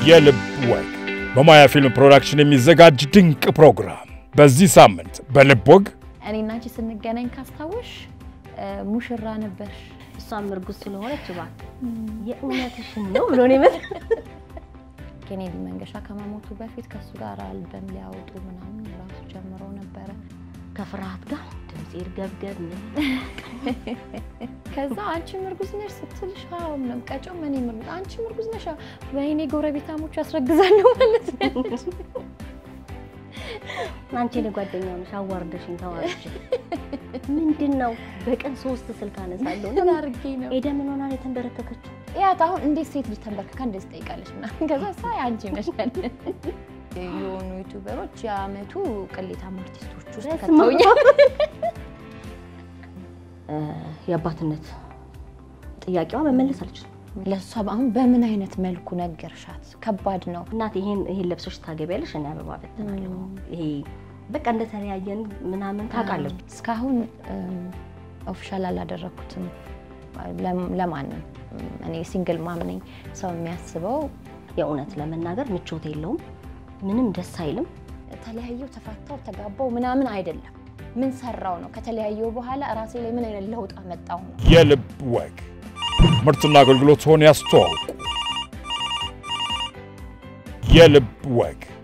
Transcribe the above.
የልብ ወግ በማያ ፊልም ፕሮዳክሽን የሚዘጋጅ ድንቅ ፕሮግራም። በዚህ ሳምንት በልብ ወግ እኔ እና አንቺ ስንገናኝ ካስታወሽ ሙሽራ ነበርሽ። እሷም እርጉዝ ስለሆነች እባክህ የእውነትሽን ነው ብሎ ነው የመጣ ኬኔዲ መንገሻ ከመሞቱ በፊት ከእሱ ጋር አልበም ሊያወጡ ምናምን ራሱ ጀምሮ ነበረ። ከፍርሃት ጋር ድምፅ ይርገብገብ ምን ከዛ አንቺም እርጉዝ ነሽ ስትልሽ አዎ ምንም ቀጮ ምን ምርጉዝ አንቺም እርጉዝ ነሽ አዎ። ወይኔ ጎረቤታሞች ያስረግዛለሁ ማለት ነው። አንቺ እኔ ጓደኛው ነሽ አዋርደሽኝ ተዋርች ምንድን ነው በቀን ሶስት ስልክ አነሳለሁ ምን አድርጌ ነው ኤደ ምን ሆና ነው የተንበረከከችው ያት አሁን እንዴት ሴት ልጅ ተንበርክካ እንደዚህ ትጠይቃለች ምናምን ከዛ ሳይ አንቺ ነሽ የሆኑ ዩቱበሮች የአመቱ ቅሌታም አርቲስቶች ውስጥ በስመ አብ። ከተውኛል። የአባትነት ጥያቄዋ መመለስ አልችልም ለእሷ አሁን በምን አይነት መልኩ ነገርሻት? ከባድ ነው። እናት ይሄን ይሄን ለብሶች ታገቢያለሽ እኔ አበባ በትናለሁ ይሄ በቃ እንደተለያየን ምናምን ታውቃለች እስካሁን ኦፊሻል አላደረኩትም ለም- ለማንም እኔ ሲንግል ማም ነኝ። ሰው የሚያስበው የእውነት ለመናገር ምቾት የለውም ምንም ደስ አይልም ተለያየው፣ ተፋታው፣ ተጋባው ምናምን አይደለም። ምን ሰራው ነው ከተለያየው በኋላ ራሴ ላይ ምን አይነት ለውጥ አመጣው ነው። የልብ ወግ ምርትና አገልግሎትዎን ያስተዋውቁ። የልብ ወግ